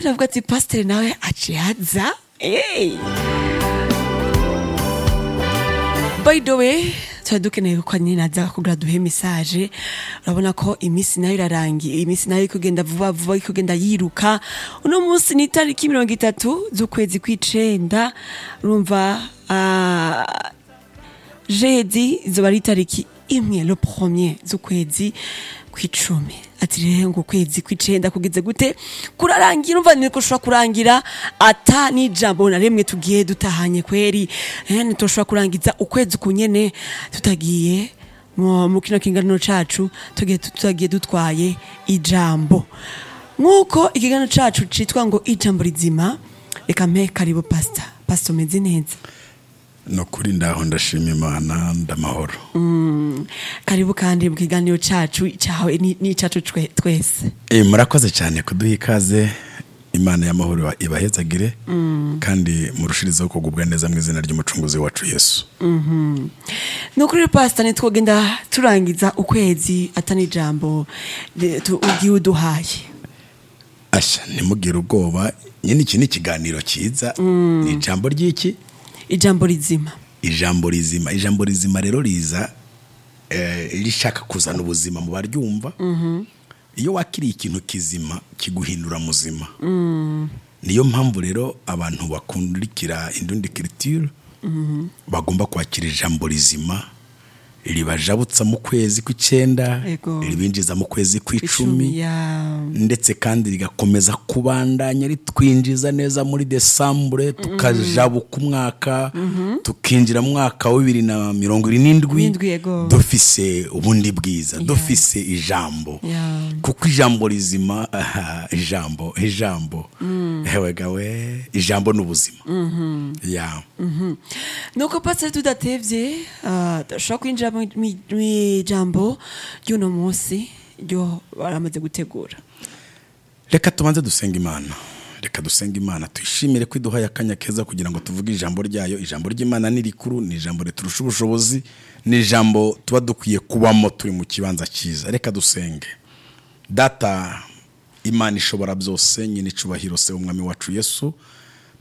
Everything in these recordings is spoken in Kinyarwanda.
ndavuga ati pasiteri nawe aciye aza eee by the way tuba dukeneye ko nyine naza kugira duhe mesaje urabona ko iminsi nayo irarangiye iminsi nayo iri kugenda vuba vuba iri kugenda yiruka uno munsi ni itariki mirongo itatu z'ukwezi kw'icenda urumva ah, jedi izuba ari itariki imwe le premier z'ukwezi kw'icumi ati rero ngo ukwezi kw'icenda kugeze gute kurarangira umva niko ushobora kurangira ata n'ijambo na rimwe tugiye dutahanye kweri Eh, ntitushobora kurangiza ukwezi kunyene tutagiye mu mu kino kingano cacu tugiye tutagiye dutwaye ijambo nk'uko ikiganiro cacu citwa ngo ijambo rizima reka mpe karibu pasita pasita umeze neza ni ukuri ndaho ndashima imana ndamahoro karibu kandi mu kiganiro cyacu cyawe ni- n'icacu cwe- twese Eh, murakoze cyane kuduha ikaze imana y'amahoro iba- ibahezagire kandi murushirizeho kugubwa neza mu izina ry'umucunguzi wacu yesu ni ukuri pasita ntitwogenda turangiza ukwezi atani ijambo de- tu- ugiye uduhaye ashya ntimugire ubwoba nyine iki ni ikiganiro cyiza ni ijambo ry'iki ijambo rizima ijambo rizima ijambo rizima rero riza eh, rishaka kuzana ubuzima mu baryumva iyo wakiriye ikintu kizima kiguhindura muzima niyo mpamvu rero abantu bakundikira indundi kiritire bagomba kwakira ijambo rizima ribajabutsa mu kwezi kw'icyenda Yego. ribinjiza mu kwezi kw'icumi icumi ya ndetse kandi rigakomeza kubandanya ritwinjiza neza muri desambure tukajabuka umwaka tukinjira mu mwaka wa bibiri na mirongo irindwi Irindwi, n'indwi yego. dufise ubundi bwiza dufise ijambo Yeah. kuko ijambo rizima aha, ijambo ijambo ewegawe ijambo ni ubuzima Yeah. nuko pasita tudatebye ah, dushobora kwinjira mu mu- mu ijambo ry'uno munsi ryo baramaze gutegura reka tubanze dusenga imana reka dusenga imana tuyishimire ko iduhaye akanya keza kugira ngo tuvuge ijambo ryayo ijambo ry'imana ni rikuru ni ijambo riturusha ubushobozi ni ijambo tuba dukwiye kubamo turi mu kibanza cyiza reka dusenge data imana ishobora byose nyine icubahiro se umwami wacu yesu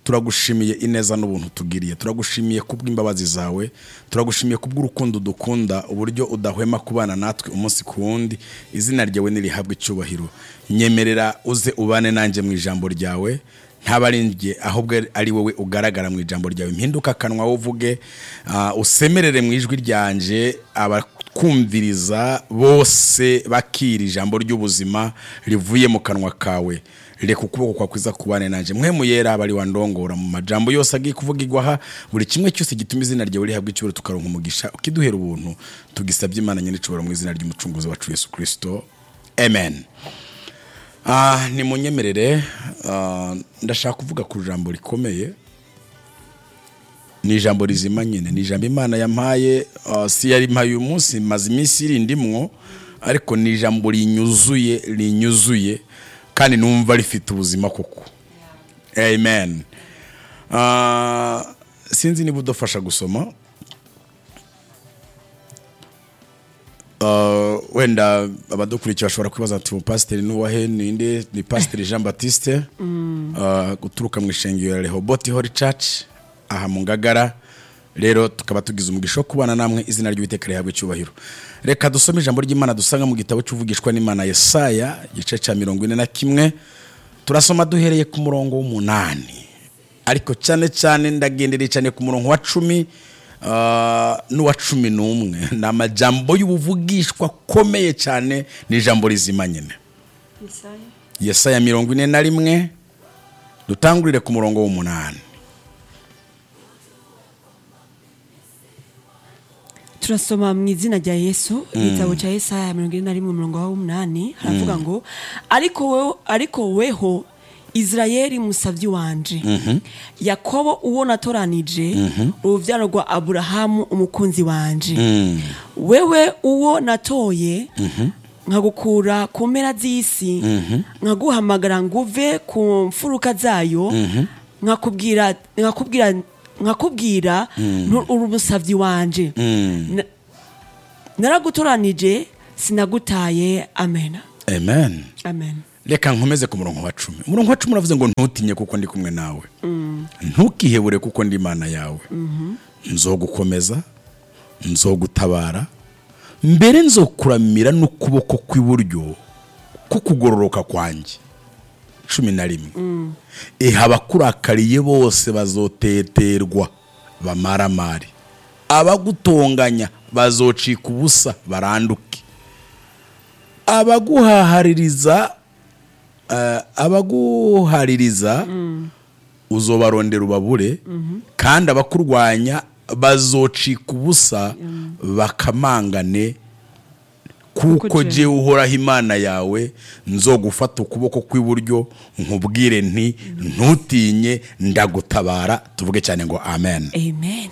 turagushimiye ineza n'ubuntu tugiriye turagushimiye kubw'imbabazi zawe turagushimiye kubw'urukundo dukunda uburyo udahwema kubana natwe umunsi ku wundi izina ryawe nirihabwa icyubahiro nyemerera uze ubane nanjye mu ijambo ryawe ntaba ari njye ahubwo ari wowe ugaragara mu ijambo ryawe mpinduka akanwa uvuge ah, usemerere mu ijwi ryanje abakumviriza bose bakira ijambo ry'ubuzima rivuye mu kanwa kawe reka ukuboko kwa kwiza kubane nanjye mwe muyera abari wandongora mu majambo yose agiye kuvugirwa aha buri kimwe cyose gituma izina ryawe rihabwa icyubahiro tukaronka umugisha ukiduhera ubuntu tugisabye imana nyine icubahiro mu izina ry'umucunguzi wacu yesu kirisito amen Ah, ni munyemerere ah, ndashaka kuvuga ku ijambo rikomeye ni ijambo rizima nyine ni ijambo imana yampaye ah, si yari mpaye uyu munsi maze iminsi irindimwo ariko ni ijambo rinyuzuye rinyuzuye kandi numva rifite ubuzima koko amen Ah, sinzi niba udufasha gusoma Ah, wenda abadukurikiye bashobora kwibaza ati pasiteri n'uwahe ninde ni pasiteri jean batiste Ah, guturuka mu ishengero ya rehoboti hori caci aha mu ngagara rero tukaba tugize umugisha wo kubana namwe izina ry'uwiteka rihabwa icyubahiro reka dusome ijambo ry'imana dusanga mu gitabo cy'uvugishwa n'imana yesaya igice cya mirongo ine na kimwe turasoma duhereye ku murongo w'umunani ariko cyane cyane ndagendera cyane ku murongo wa cumi ah, n'uwa cumi n'umwe ni amajambo y'ubuvugishwa akomeye cyane ni ijambo rizima nyine yesaya mirongo ine na rimwe dutangurire ku murongo w'umunani turasoma mu izina rya yesu igitabo cya yesaya mirongo ine na rimwe umurongo wa umunani haravuga ngo ariko we- ariko weho isirayeli musabyi wanje yakobo uwo natoranije urubyaro rwa aburahamu umukunzi wanje wewe uwo natoye nkagukura ku mpera z'isi nkaguhamagara nguve ku mfuruka zayo nkakubwira nkakubwira nkakubwira ntu- uri umusabyi wanje Na- naragutoranije sinagutaye amen amen amen reka nkomeze ku murongo wa cumi umurongo wa cumi uravuze ngo ntutinye kuko ndi kumwe nawe ntukihebure kuko ndi imana yawe nzogukomeza nzogutabara mbere nzokuramira n'ukuboko kw'iburyo kukugororoka kwanjye cumi na rimwe iha abakurakariye bose bazoteterwa bamaramare abagutonganya bazocika ubusa baranduke abaguhahaririza eh, abaguhaririza uzobarondera ubabure kandi abakurwanya bazocika ubusa bakamangane kuko Kuko jye uhoraho imana yawe nzogufata ukuboko kw'iburyo nkubwire nti ntutinye ndagutabara tuvuge cyane ngo amen amen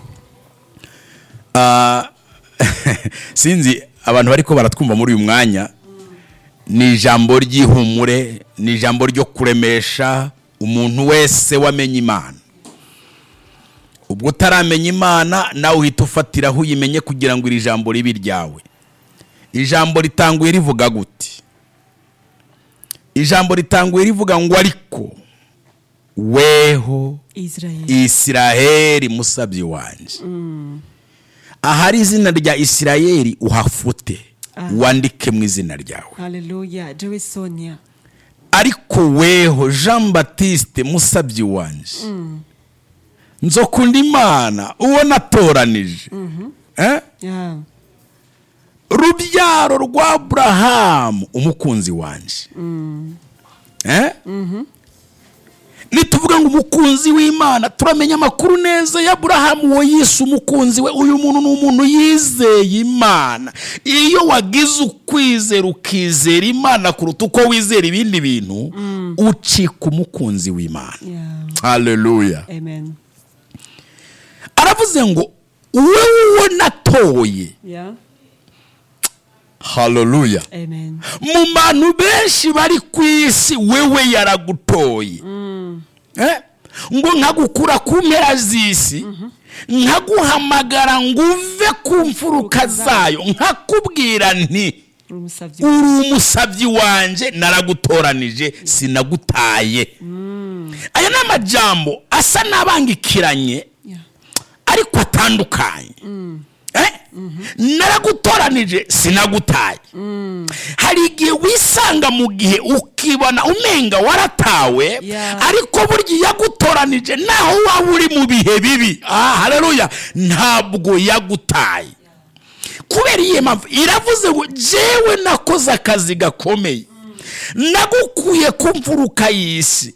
Ah, sinzi abantu bariko baratwumva muri uyu mwanya ni ijambo ry'ihumure ni ijambo ryo kuremesha umuntu wese wamenye imana ubwo utaramenya imana nawe uhita ufatira aho uyimenye kugira ngo iri jambo ribe iryawe ijambo ritanguye rivuga gute ijambo ritanguye rivuga ngo ariko weho israel isiraheli musabyi wanjye ahari izina rya isiraheli uhafute Ah. wandike mu izina ryawe haleluya jewe sonia ariko weho jean batiste musabyi wanjye nzokunda imana uwo natoranije Eh? yeah. rubyaro rwa aburahamu umukunzi wanjye Eh? nituvuga ngo umukunzi w'imana turamenya amakuru neza ya aburahamu uwo yise umukunzi we uyu muntu ni umuntu yizeye imana iyo wagize ukwizera ukizera imana kuruta uko wizera ibindi bintu ucika umukunzi w'imana yeah. haleluya amen aravuze ngo uwe uwo natoye yeah. haleluya amen mu bantu benshi bari ku isi wewe yaragutoye Eh? ngo nkagukura ku mpera z'isi nkaguhamagara ngo uve ku mfuruka zayo nkakubwira nti umusabyi uri umusabyi wanjye naragutoranije sinagutaye aya ni amajambo asa n'abangikiranye yeah. ariko atandukanye Eh? naragutoranije sinagutaye hari igihe wisanga mu gihe ukibona umenga waratawe Yeah. ariko burya iyo yagutoranije naho waba uri mu bihe bibi ah, haleluya ntabwo yagutaye kubera iyi mpamvu iravuze ngo jewe nakoze akazi gakomeye nagukuye ku mfuruka y'isi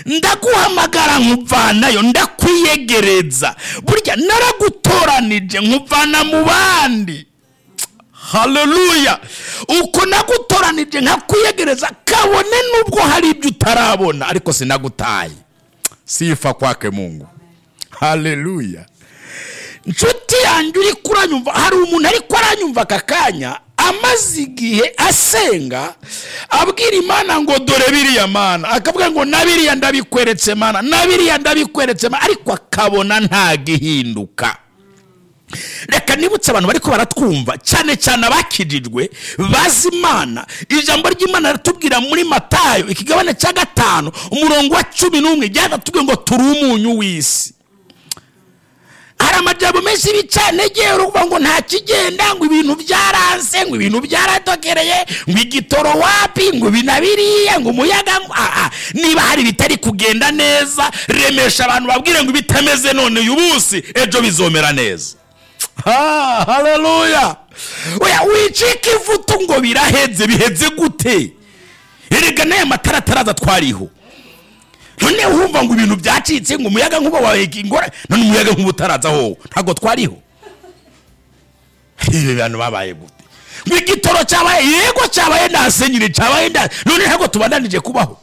ndaguhamagara nkuvanayo ndakwiyegereza burya naragutoranije nkuvana mu bandi haleluya uko nagutoranije nkakwiyegereza kabone nubwo hari ibyo utarabona ariko sinagutaye sifa kwake mungu haleluya nshuti yanjye uri kuranyumva hari umuntu ariko aranyumva aka kanya amaze igihe asenga abwira imana ngo dore biriya mana akavuga ngo na biriya ndabikweretse mana na biriya ndabikweretse mana ariko akabona ntagihinduka reka nibutse abantu bariko baratwumva cyane cyane abakijijwe bazi imana ijambo ry'imana riratubwira muri matayo ikigabane cya gatanu umurongo wa cumi n'umwe ryaratubwiye ngo turi umunyu w'isi hari amajambo menshi y'ibicanegera uvuga ngo nta kigenda ngo ibintu byaranse ngo ibintu byaradokereye ngo igitoro wapi ngo binabiriye ngo umuyaga ngo aha niba hari ibitari kugenda neza remesha abantu babwire ngo ibitameze none uyu munsi ejo bizomera neza ha haleluya oya wicika ivutu ngo biraheze biheze gute erega n'aya matara ataraza twariho none wumva ngo ibintu byacitse ngo umuyaga nkuba waheka ingora none umuyaga nkuba utaraza wowe ntabwo twariho ibi bantu babaye gute ngo igitoro cyabaye yego cyabaye nta senyiri cyabaye nta none ntabwo tubananije kubaho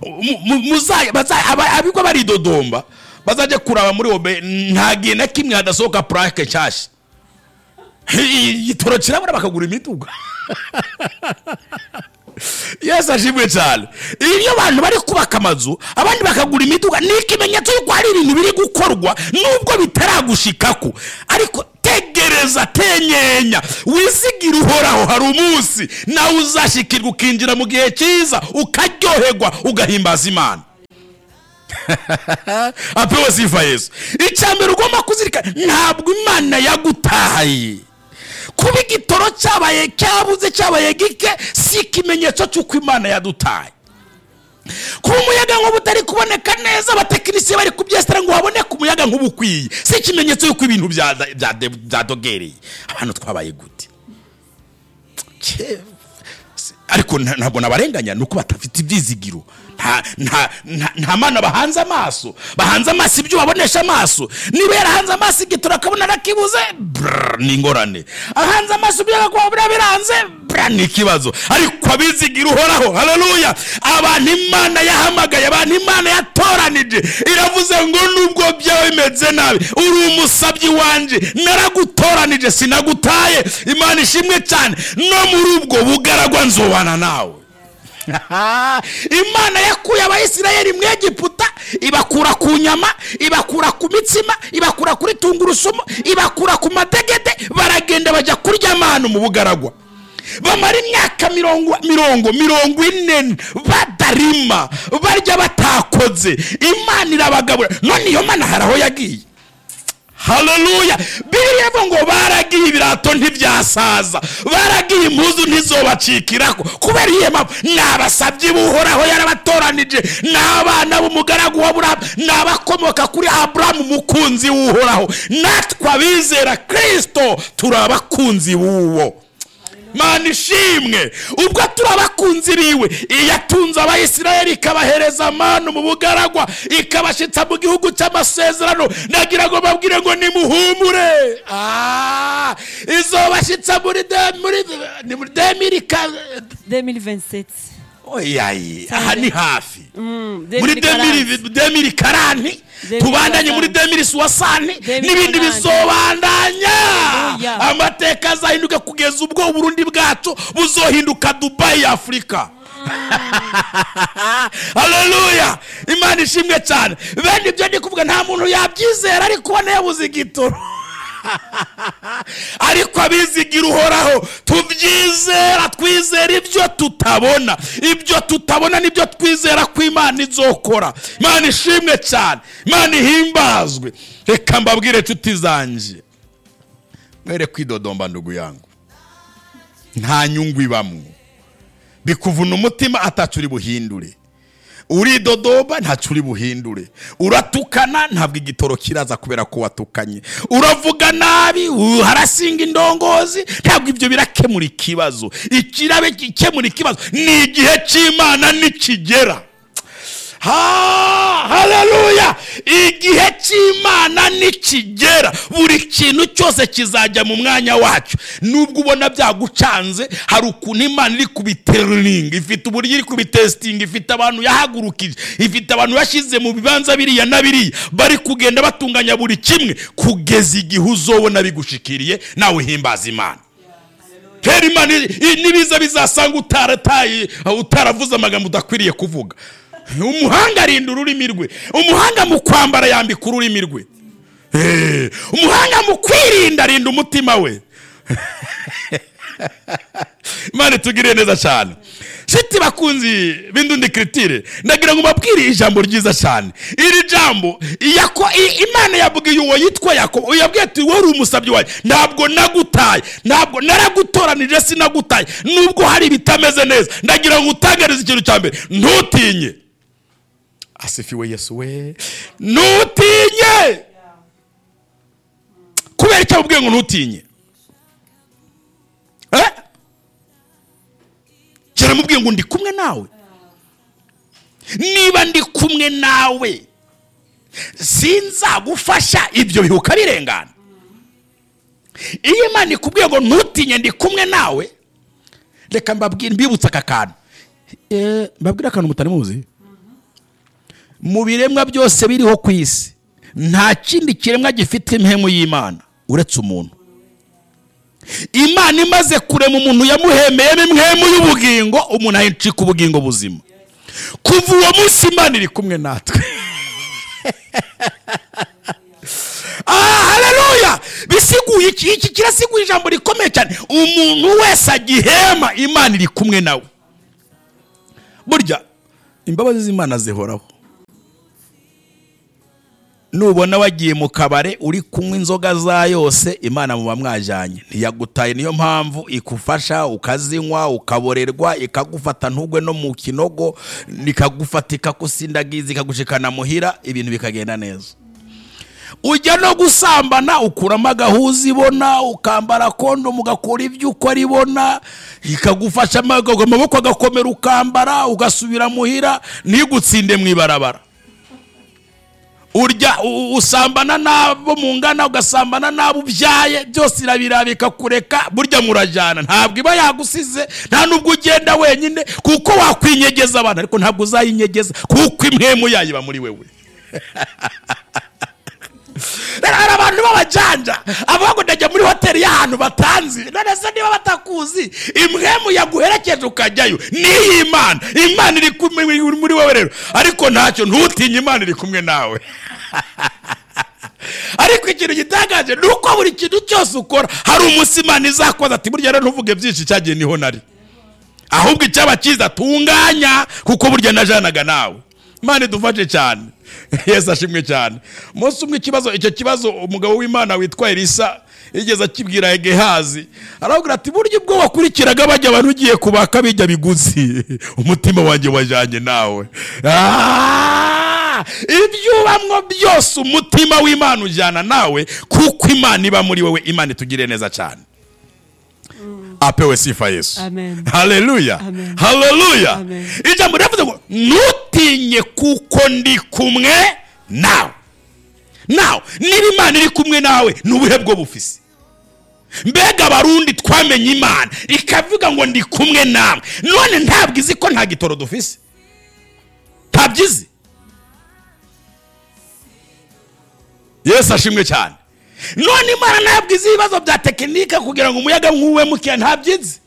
Mu- mu- muza- baza- aba- abigwa baridodomba bazajya kuraba muri wobe nta gihe na kimwe hadasohoka purake nshyashya igitoro kirabura bakagura imiduga yesu ashimwe cyane iyo abantu bari kubaka amazu abandi bakagura imiduga ni ikimenyetso y'uko hari ibintu biri gukorwa nubwo bitaragushikako ariko tegereza tenyenya wizigire uhoraho hari umunsi nawe uzashikirwa ukinjira mu gihe cyiza ukaryoherwa ugahimbaza imana apewe ziva yesu icya mbere ugomba kuzirikana ntabwo imana yagutahaye kuba igitoro cyabaye cyabuze cyabaye gike si ikimenyetso cy'uko imana yadutaye kuba umuyaga nk'ubu utari kuboneka neza abatekinisiye bari kubyesitara ngo haboneke umuyaga nk'ubu ukwiye si ikimenyetso y'uko ibintu byaza- byade- byadogereye abantu twabaye gute Cye- si- ariko nta- ntabwo nabarenganya ni uko badafite ibyizigiro nta nta- nta- nta mana bahanze amaso bahanze amaso ibyo babonesha amaso niba yarahanze amaso igitoro akabona arakibuze brrr, ni ingorane ahanze amaso ibyo agakuba biriya biranze brrr, ni ikibazo ariko abizigira uhoraho haleluya abantu imana yahamagaye abantu imana yatoranije iravuze ngo nubwo byaba bimeze nabi uri umusabyi wanjye naragutoranije sinagutaye imana ishimwe cyane no muri ubwo bugaragwa nzobana nawe imana yakuye abayisirayeli mu egiputa ibakura ku nyama ibakura ku mitsima ibakura kuri tungurusumu ibakura ku madegede baragenda bajya kurya amanu mu bugaragwa bamara imyaka mirongo mirongo mirongo ine badarima barya batakoze imana irabagabura none iyo mana hari aho yagiye haleluya biriya ivuga ngo baragiye ibirato ntibyasaza baragiye impuzu ntizobacikirako kubera iyo mpamvu ni abasabyi buhoraho yarabatoranije ni abana b'umugaragu wa burahamu ni abakomoka kuri aburahamu umukunzi w'uhoraho natwe abizera kirisito turi abakunzi b'uwo mana ishimwe ubwo turi abakunzi biwe iyo atunze abayisirayeli ikabahereza amanu mu bugaragwa ikabashyitsa mu gihugu cy'amasezerano nagira ngo babwire ngo nimuhumure Ah, izobashyitsa muri de- muri ni muri demiri ka 2027 oyayi aha ni hafi Mm, muri 2040. demiri- demiri karanti Demiri tubandanye muri karanti. demiri suwasani Demiri n'ibindi karanti. bizobandanya Haleluya. amateka azahinduka kugeza ubwo uburundi bwacu buzohinduka dubayi ya afurika haleluya imana ishimwe cyane bene ibyo ndi kuvuga nta muntu yabyizera ariko ubona yabuze igitoro ariko abizigira uhoraho tubyizera twizera ibyo tutabona ibyo tutabona nibyo twizera ko imana izokora imana ishimwe cyane imana ihimbazwe reka mbabwire inshuti zanjye mwere kwidodomba ndugu yangu nta nyungu ibamo bikuvuna umutima atacu uri buhindure uridodoba ntacyo uri buhindure uratukana ntabwo igitoro kiraza kubera ko watukanye uravuga nabi uh, harasinga indongozi ntabwo ibyo birakemura ikibazo ikirabe gikemura ikibazo ni igihe cy'imana nikigera Ha- haleluya igihe cy'imana nikigera buri kintu cyose kizajya mu mwanya wacyo nubwo ubona byagucanze hari ukuntu imana iri kubiteringa ifite uburyo iri kubitesitinga ifite abantu yahagurukije ifite abantu yashyize mu bibanza biriya na biriya bari kugenda batunganya buri kimwe kugeza igihe uzobona bigushikiriye nawe uhimbaza imana kera imana iri- i- n'ibiza bizasanga utarataye utaravuze amagambo udakwiriye kuvuga umuhanga arinda ururimi rwe umuhanga mu kwambara yambika ururimi rwe Eh, umuhanga mu kwirinda arinda umutima we imana itugiriye neza cyane shiti bakunzi b'indundi kiritire ndagira ngo mbabwire ijambo ryiza cyane iri jambo yako- i- imana yabwiye uwo yitwa yakobo yabwiye ati wowe uri umusabyi wawe ntabwo nagutaye ntabwo naragutoranije sinagutaye nubwo hari ibitameze neza ndagira ngo utangarize ikintu cya mbere ntutinye asifiwe yesu we ntutinye kubera icyo abubwiye ngo ntutinye Eh? kera mubwiye ngo ndi kumwe nawe niba ndi kumwe nawe sinzagufasha ibyo bihuka birengana iyo imana ikubwiye ngo ntutinye ndi kumwe nawe reka mbabwire mbibutse aka kantu Eh, mbabwire akantu mutari muzi mu biremwa byose biriho ku isi nta kindi kiremwa gifite impemu y'imana uretse umuntu imana imaze kurema umuntu yamuhemeyemo impemu y'ubugingo umuntu ahicika ubugingo buzima kuva uwo munsi imana iri kumwe natwe Ah, haleluya bisiguye iki iki kirasiguye ijambo rikomeye cyane umuntu wese agihema imana iri kumwe nawe burya imbabazi z'imana zihoraho nubona wagiye mu kabare uri kunywa inzoga za yose imana muba mwajyanye ntiyagutaye niyo mpamvu ikufasha ukazinywa ukaborerwa ikagufata ntugwe no mu kinogo ikagufata ikagusindagiza ikagushikana muhira ibintu bikagenda neza ujya no gusambana ukuramo agahuza ibona ukambara kondo mugakora ibyo ukora ibona ikagufasha amago- amaboko agakomera ukambara ugasubira muhira ntigutsinde mu ibarabara urya u- u- usambana n'abo mungana ugasambana n'abo ubyaye byose irabiraba ikakureka burya murajyana ntabwo iba yagusize nta n'ubwo ugenda wenyine kuko wakwinyegeza abana ariko ntabwo uzayinyegeza kuko imwemu yayo iba muri wewe rero hari abantu b'abajanja abavuga ndajya muri hoteli y'ahantu batanzi none se niba batakuzi imwemu yaguherekeje ukajyayo niyi imana imana iri kumwe muri- muri wowe rero ariko ntacyo ntutinye imana iri kumwe nawe ariko ikintu gitangaje ni uko buri kintu cyose ukora hari umunsi imana izakoza ati burya rero ntuvuge byinshi cyagiye niho nari ahubwo icyaba cyiza tunganya kuko burya najanaga nawe imana idufashe cyane yesu ashimwe cyane umunsi umwe ikibazo icyo kibazo umugabo w'imana witwa elisa yigeze akibwira gehazi arabwira ati burya ubwo wakurikiraga bajya abantu ugiye kubaka bijya biguzi umutima wanjye wajyanye nawe Ah! ibyo ubamwo byose umutima w'imana ujyana nawe kuko imana iba muri wowe imana itugire neza cyane apewe sifa yesu Amen. haleluya Amen. haleluya Amen. ijambo riravuze ngo ntutinye kuko ndi kumwe nawe nawe niba imana iri kumwe nawe ni ubuhe bwo bufise mbega abarundi twamenye imana ikavuga ngo ndi kumwe namwe none ntabwo izi ko nta gitoro dufise ntabyo izi yesu ashimwe cyane none imana ntabwo izi ibibazo bya tekinike kugira ngo umuyaga nk'uwe mukiya ntabyo izi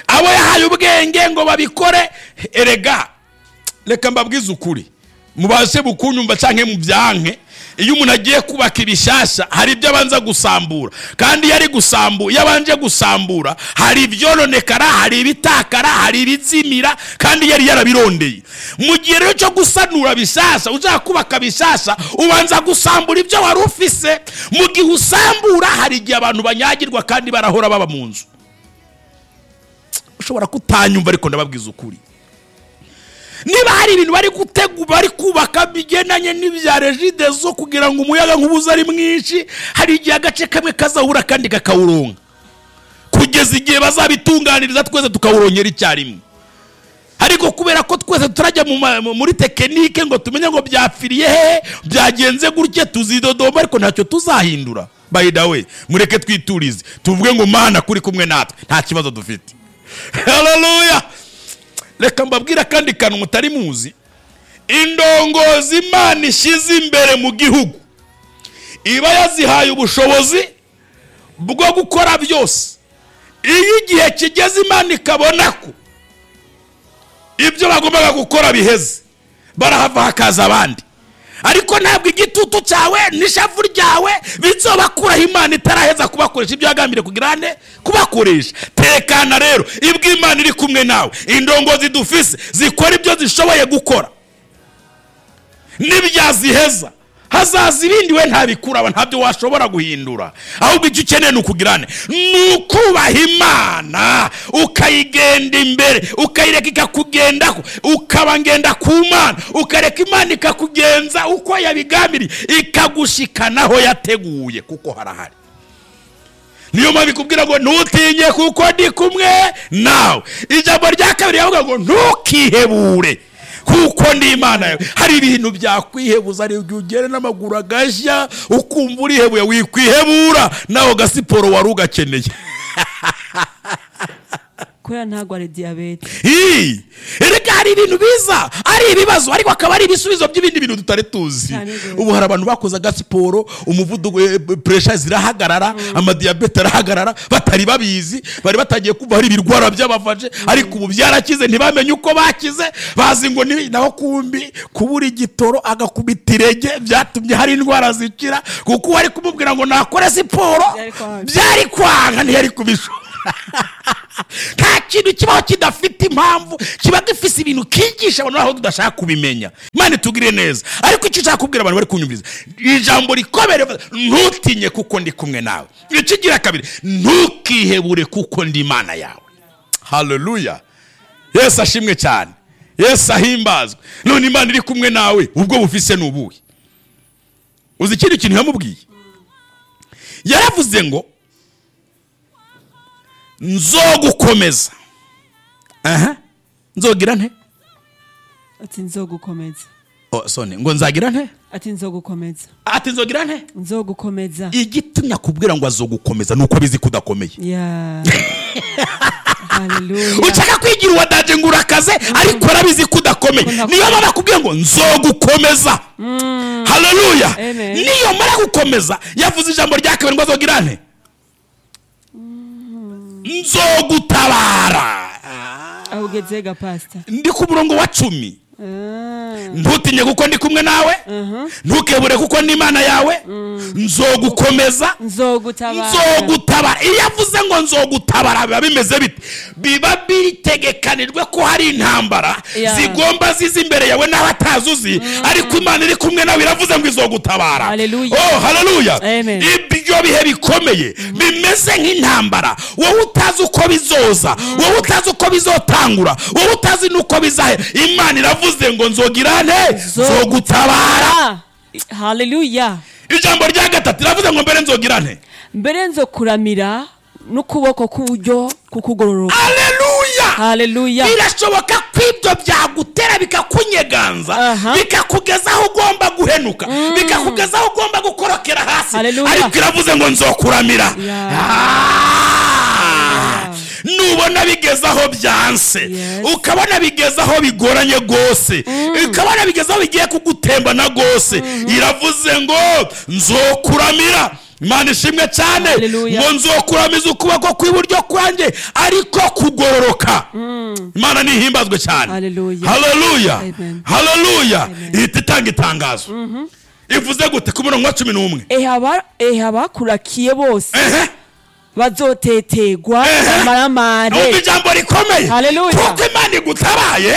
abo yahaye ubwenge ngo babikore erega reka mbabwize ukuri mubashe bukunyumva cyangwa mubyanke iyo umuntu agiye kubaka ibishyashya hari ibyo abanza gusambura kandi iyo ari gusambu iyo abanje gusambura hari ibyoronekara hari ibitakara hari ibizimira kandi yari yarabirondeye mu gihe rero cyo gusanura bishyashya ushaka kubaka bishyashya ubanza gusambura ibyo wari ufise mu gihe usambura hari igihe abantu banyagirwa kandi barahora baba mu nzu ushobora kutanyumva ariko ndababwiza ukuri niba hari ibintu bari gutegura bari kubaka bigendanye n'ibya regide zo kugira ngo umuyaga nk'ubuze ari mwinshi hari igihe agace kamwe kazahura akandi kakawuronka kugeza igihe bazabitunganiriza twese tukawurongera icyarimwe ariko kubera ko twese turajya mu ma- mu- muri tekinike ngo tumenye ngo byapfiriye hehe byagenze gutya tuzidodomba ariko ntacyo tuzahindura by the way mureke twiturize tuvuge ngo mana kuri kumwe natwe nta kibazo dufite haleluya reka mbabwire akandi kantu mutari muzi indongozi imana ishyize imbere mu gihugu iba yazihaye ubushobozi bwo gukora byose iyo igihe kigeze imana ikabona ko ibyo bagombaga gukora biheze barahava hakaza abandi ariko ntabwo igitutu cyawe n'ishavu ryawe bizobakuraho imana itaraheza kubakoresha ibyo yagambiriye kugira nde kubakoresha tekana rero ibwo imana iri kumwe nawe indongozi dufise zikora ibyo zishoboye gukora n'ibyaziheza hazaza ibindi we ntabikuraba ntabyo washobora guhindura ahubwo icyo ukeneye ni ukugirane ni ukubaha imana ukayigenda imbere ukayireka ikakugendaho ukaba ngenda ku mana ukareka imana ikakugenza uko yabigambiriye ikagushikanaho yateguye kuko harahari niyo mpamvu ikubwira ngo ntutinye kuko ndi kumwe nawe ijambo rya kabiri yavuga ngo ntukihebure kuko ndi imana yawe hari ibintu byakwihebuza hari igihe ugera n'amaguru agashya ukumva urihebuye wikwihebura nawe agasiporo wari ugakeneye kubera ntabwo ari diyabete Hii! erega ari ibintu biza ari ibibazo ariko akaba ari ibisubizo by'ibindi bintu tutari tuzi Cyane rwose. ubu hari abantu bakoze agasiporo umuvuduko eh, puresha zirahagarara amadiyabete arahagarara batari babizi bari batangiye kumva hari ibirwara by'abafaje ariko ubu byarakize ntibamenye uko bakize bazi ngo ni naho kumbi kubura igitoro agakubita irege byatumye hari indwara zikira kuko uwo ari kumubwira ngo nakore siporo Byari kwanga. byari kwanga ntiyari kubishobora nta kintu kibaho kidafite impamvu kiba gifite ibintu kigisha abantu aho tudashaka kubimenya mani tugire neza ariko icyo ushaka kubwira abantu bari kunyumviriza ijambo rikomere ntutinye kuko ndi kumwe nawe icyo ugira kabiri ntukihebure kuko ndi imana yawe haleluya yesu ashimwe cyane yesu ahimbazwe none imana iri kumwe nawe ubwo bufise ni ubuhe uzi ikindi kintu yamubwiye yaravuze ngo nzogukomeza aha nzogira nte ati nzogukomeza oh, soni ngo nzagira nte ati nzogukomeza ati nzogira nte nzogukomeza igitumye akubwira ngo azogukomeza ni uko bizi ko udakomeye ya haleluya ushaka kwigira uwadage ngo urakaze ariko arabizi ko udakomeye Ko ndakomeye. niyo mpamvu akubwira ngo nzogukomeza haleluya Amen. niyo mara gukomeza yavuze ijambo rya kabiri ngo azogira nte nzogutabara aho ugeze ga pasita ndi ku murongo wa cumi Ah, ntutinye kuko ndi kumwe nawe ntukebure kuko ni imana yawe nzogukomeza nzogutabara nzogutabara iyo avuze ngo nzogutabara biba bimeze bite biba bitegekanijwe ko hari intambara Yeah. zigomba ziza imbere yawe nawe atazi uzi ariko imana iri kumwe nawe iravuze ngo izogutabara Hallelujah. oh haleluya Amen. ibyo bihe bikomeye bimeze nk'intambara wowe utazi uko bizoza wowe utazi uko bizotangura wowe utazi n'uko bizahera imana iravuze ngo nzogirane nzogutabara Ah, haleluya ijambo rya gatatu iravuze ngo mbere nzogirane mbere nzo kuramira n'ukuboko k'uburyo kukugororoka aleluya haleluya birashoboka ko ibyo byagutera bikakunyeganza Aha. bikakugeza aho ugomba guhenuka bikakugeza aho ugomba gukorokera hasi Haleluya. ariko iravuze ngo nzokuramira Yeah. Ah! nubona bigeze aho byanse Yes. ukabona bigeze aho bigoranye rwose ukabona bigeze aho bigiye kugutembana rwose iravuze ngo nzokuramira imana ishimwe cyane Haleluya. ngo nzokuramiza ukuboko kw'iburyo kwanjye ariko kugororoka imana nihimbazwe cyane Haleluya. haleluya Amen. haleluya Amen. ihita itanga itangazo ivuze gute ku murongo wa cumi n'umwe ehe abakurakiye bose ehe bazotetegwa Ehe. amaramare numva ijambo rikomeye Haleluya. kuko imana igutabaye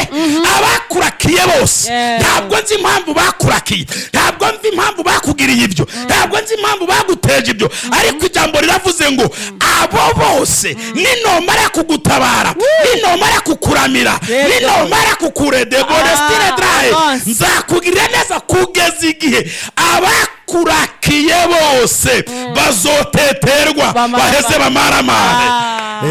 abakurakiye bose Yeah. ntabwo nzi impamvu bakurakiye ntabwo nzi impamvu bakugiriye ibyo ntabwo nzi impamvu baguteje ibyo ariko ijambo riravuze ngo abo bose ninomara kugutabara ninomara kukuramira Yes. ninomara kukuredebore Ah, stile draye yes. nzakugirira neza kugeza igihe abakurakiye bose bazoteterwa Bamara- baheze bamaramare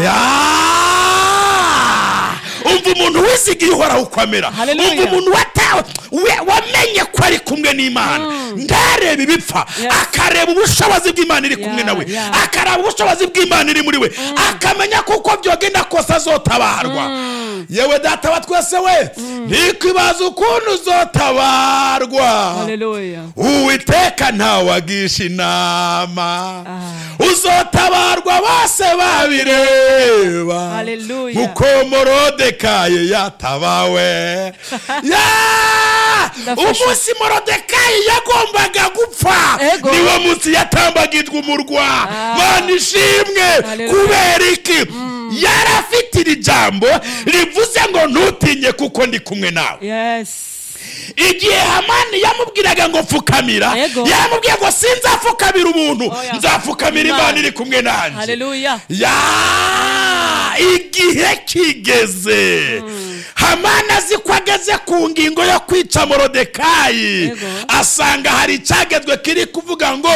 Ah. Ya! umva umuntu wizigiye uhoraho uko amera Hallelujah. umva umuntu watawe we- wamenye ko ari kumwe n'imana ntareba ibipfa Yes. akareba ubushobozi bw'imana iri kumwe Yeah, nawe yeah. akareba ubushobozi bw'imana iri muri we akamenya kuko byogenda kose azotabarwa yewe data wa twese we ntikwibaza ukuntu uzotabarwa haleluya uwiteka ntawagisha inama Ah. uzotabarwa bose babireba Haleluya. mukomorode yatabawe Ya! Ndafashe. umunsi morodekayi yagombaga gupfa Ego. niwo munsi yatambagirwa umurwa mana ishimwe Haleluya. kubera iki yarafite iri jambo rivuze ngo ntutinye kuko ndi kumwe nawe yesi igihe hamani yamubwiraga ngo pfukamira Yego. yaramubwiye ngo sinzapfukamira umuntu Oya. nzapfukamira Imana. imana iri kumwe nanjye haleluya ya igihe kigeze hamani azi ko ageze ku ngingo yo kwica morodekayi Yego. asanga hari icyagezwe kiri kuvuga ngo